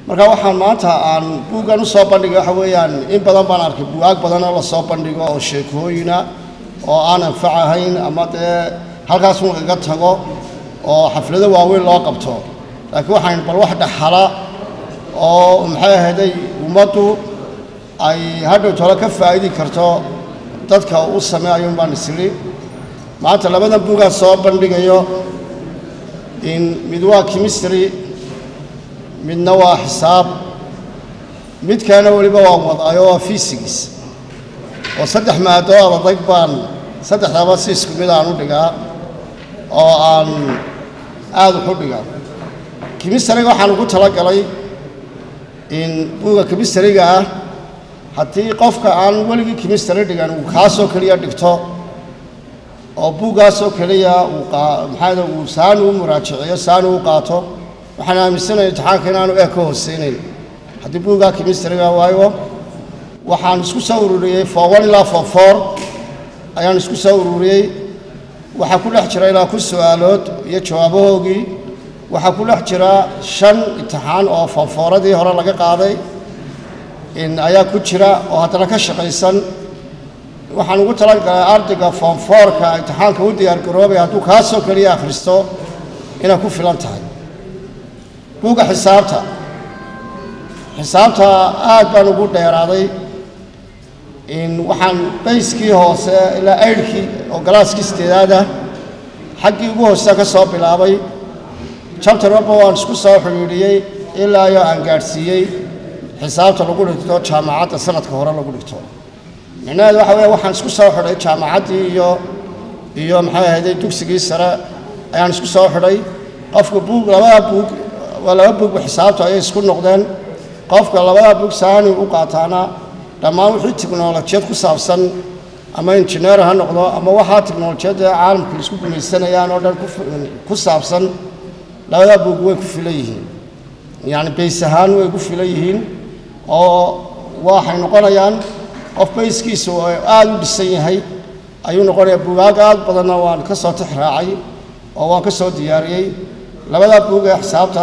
marka waxaan maanta aan buuggan u soo bandhigay waxa weeyaan in badan baan arkay bugaag badan oo la soo bandhigo oo sheekooyina oo aan anfac ahayn ama dee halkaas un iga tago oo xaflado waaweyn loo qabto laakiin waxaan bal wax dhaxala oo maxay ahayday ummaddu ay hadhow tole ka faa'idi karto dadka u sameeyo baan isiri maanta labadan buugaan soo bandhigayo in mid waa chemistry midna waa xisaab midkaana weliba waan wadaayo waa physics oo saddex maadood adag baan saddexdaba si isku mid aan u dhigaa oo aan aada wax u dhigaa chemistryga waxaan ugu talagalay in buuga chemistryga ah haddii qofka aan weligii chemistry dhigan uu kaasoo keliya dhigto oo buuggaasoo keliya uu maxaada uu saani u muraajiciyo saani u qaato waxaan aaminsanaya imtixaanka inaanu eeg ka hooseynayn haddii buuggaa chemistryga waayo waxaan isku soo ururiyey for one ilaa for four ayaan isku soo ururiyey waxaa ku dhex jira ilaa kun su-aalood iyo jawaabahoogii waxaa ku dhex jira shan imtixaan oo foofooradii hore laga qaaday in ayaa ku jira oo haddana ka shaqaysan waxaan ugu talagalay ardayga foomfoorka imtixaanka u diyaargaroobay hadduu kaasoo keliya akhristo inay ku filan tahay buugga xisaabta xisaabta aad baan ugu dheeraaday in waxaan bayskii hoose ilaa aydhkii oo galaaskii sideedaada xaggii ugu hoosea ka soo bilaabay jabtar walba waan isku soo xidhiidhiyey ilaa iyo aan gaadhsiiyey xisaabta lagu dhigto jaamacadda sanadka hore lagu dhigto micnaheedu waxa weeye waxaan isku soo xidhay jaamacaddii iyo iyo maxay ahayday dugsigii sare ayaan isku soo xidhay qofka buug labada buug waa laba buugba xisaabtu ayay isku noqdeen qofka labada buug saani u qaataana dhammaan wixii tiknolojiyad ku saabsan ama injineer ha noqdo ama waxaa tiknolojiyadda caalamka isku gumaysanayaan oo dhan ku saabsan labada buug way ku filan yihiin yacni bays ahaan way ku filan yihiin oo waxay noqonayaan qof bayskiisu aada u dhisan yahay ayuu noqonayaa buugaag aad badanna waan ka soo tix raacay oo waan ka soo diyaariyey labada buug ee xisaabta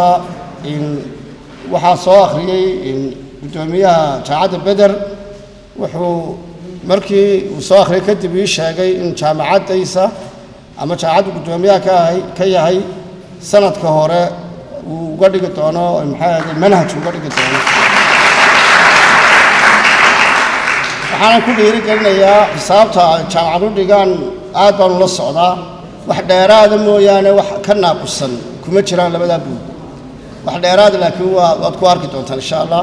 waxaa soo akhriyey guddoomiyaha jaamacadda beder wuxuu markii uu soo akhriyay kadib ii sheegay in jaamacaddaysa ama jaamacaddu guddoomiyaha ka ahay ka yahay sanadka hore uu uga dhigi doono maxay ahday manhaj uga dhigi doono waxaanan ku dhiiri gelinayaa xisaabta jaamacadu dhigaan aad baanu la socdaa wax dheeraada mooyaane wax ka naaqusan kuma jiraan labadaa buug wax dheeraada laakiin waa waad ku arki doontaan insha allah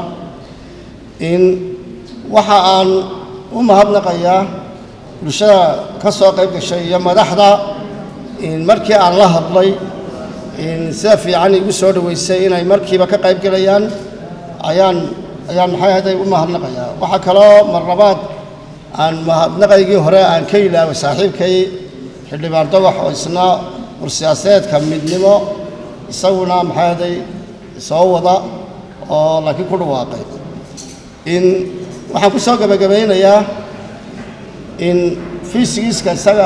in waxa aan u mahadnaqayaa bulshada ka soo qayb gashay iyo madaxda in markii aan la hadlay in sida fiican igu soo dhoweysay inay markiiba ka qayb gelayaan ayaan ayaan maxay ahayday u mahadnaqayaa waxaa kaloo marlabaad aan mahadnaqaygii hore aan ka ilaaway saaxiibkay xildhibaan dawax oo isna warsiyaasadeedka midnimo isaguna maxay ahayday soo wada oo laakiin ku dhawaaqay in waxaan ku soo gebagabaynayaa in fiisigiiska isaga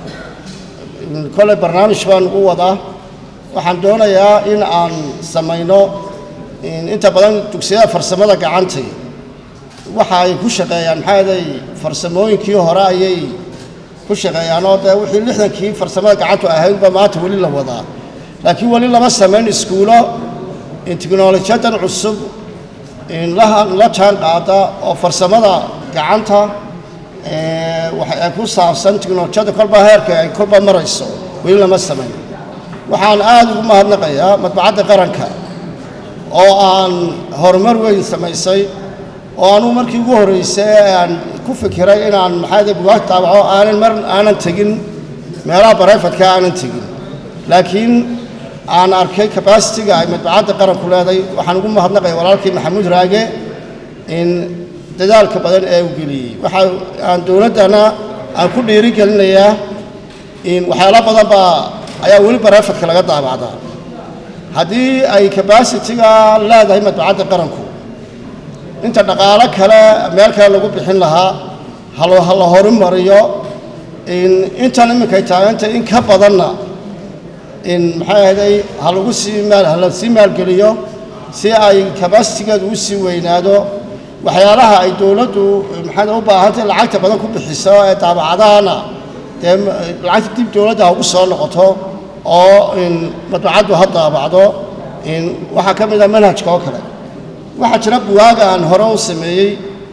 kolley barnaamij baan u wadaa waxaan doonayaa in aan samayno inta badan dugsiyada farsamada gacantay waxa ay ku shaqeeyaan maxaa aday farsamooyinkii hore ayay ku shaqeeyaan oo dee wixii lixdankii farsamada gacantu ahaydba maanta weli la wadaa laakiin weli lama samayn iskuulo in tiknolojiyadan cusub in la la jaan qaada oo farsamada gacanta waxa ay ku saabsan tiknolojiyadda kolba heerka ay kolba marayso weli lama samayn waxaan aada ugu mahadnaqayaa madbacadda qaranka oo aan horumar weyn samaysay oo anugu markii ugu horreysay ee aan ku fikiray inaan maxaade bugaag taabaco aanan mar aanan tegin meelaha barayfadka aanan tegin laakiin aan arkay kabasitiga ay madbacadda qaranku leeday waxaan ugu mahadnaqaya walaalkii maxamuud raage in dadaalka badan ee uu geliyey waxa aan dowladdana aan ku dhiiri gelinayaa in waxyaalo badan baa ayaa weli barayfadka laga daabacdaa haddii ay kabasitiga leedahay madbacadda qaranku inta dhaqaalo kale meel kale lagu bixin lahaa halo ha la horumariyo in intan iminkay taaganta in ka badanna in maxay ahday ha lagu sii maal ha la sii maalgeliyo si ay kabasitigeedu u sii weynaado waxyaalaha ay dowladdu maxaad u baahantay lacagta badan ku bixiso ee daabacadahana dee lacagta dib dowladda ha ugu soo noqoto oo madbacaddu ha daabacdo waxaa ka mid a manhajka oo kale waxaa jira buwaaga aan hore u sameeyey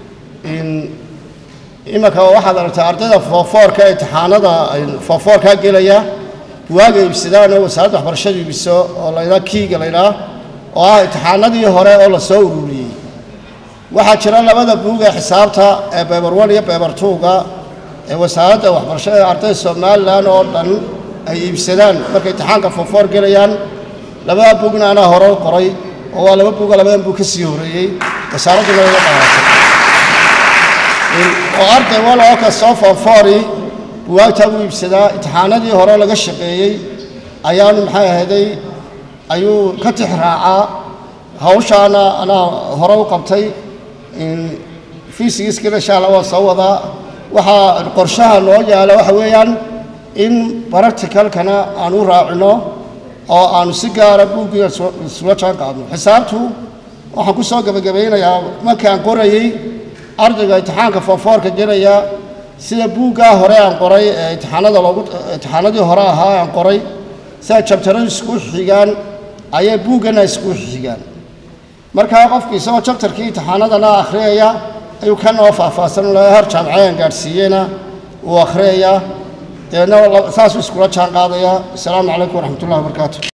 imanka waxaad aragtaa ardayda foofoorka imtixaanada foofoorkaa gelaya buwaaga iibsadaan oo wasaaradda waxbarashada iibiso oo laydhaa kiiga laydhaa oo ah imtixaanadii hore oo la soo ururiyey waxaa jira labada buug ee xisaabta ee beber one iyo beber twoga ee wasaaradda waxbarashada ee ardayda somalilan oo dhan ay iibsadaan markay imtixaanka foofoor gelayaan labada buugna anaa hore u qoray oo waa laba buuga labadan buug ka sii horeeyey wasaaradduna iga qaadatay oo arday wal oo kastoo foofoori buwaagtaa u iibsadaa imtixaanadii hore laga shaqeeyey ayaanu maxay ahayday ayuu ka tix raacaa hawshaana anaa hore u qabtay fiisigiiskana insha alla waa soo wadaa waxaa qorshaha noo yaala waxa weeyaan in baracticalkana aan u raacino oo aanu si gaara buuggiga isula jaan qaadno xisaabtu waxaan ku soo gebagabaynayaa markii aan qorayey ardayga imtixaanka foofoorka gelaya sida buuggaa hore aan qoray ee imtixaanada loogu imtixaanadii hore ahaa aan qoray sida jabtaradu isku xigaan ayay buuggana isku xigaan markaa qofku isagoo jabtarkii imtixaanadana akhriyaya ayuu kan oo faahfaahsan har jaamacadaan gaadhsiiyeyna uu akhriyaya deedna saasuu iskula jaan qaadaya asalaamu calaykum waraxmat ullahi wabarakaatu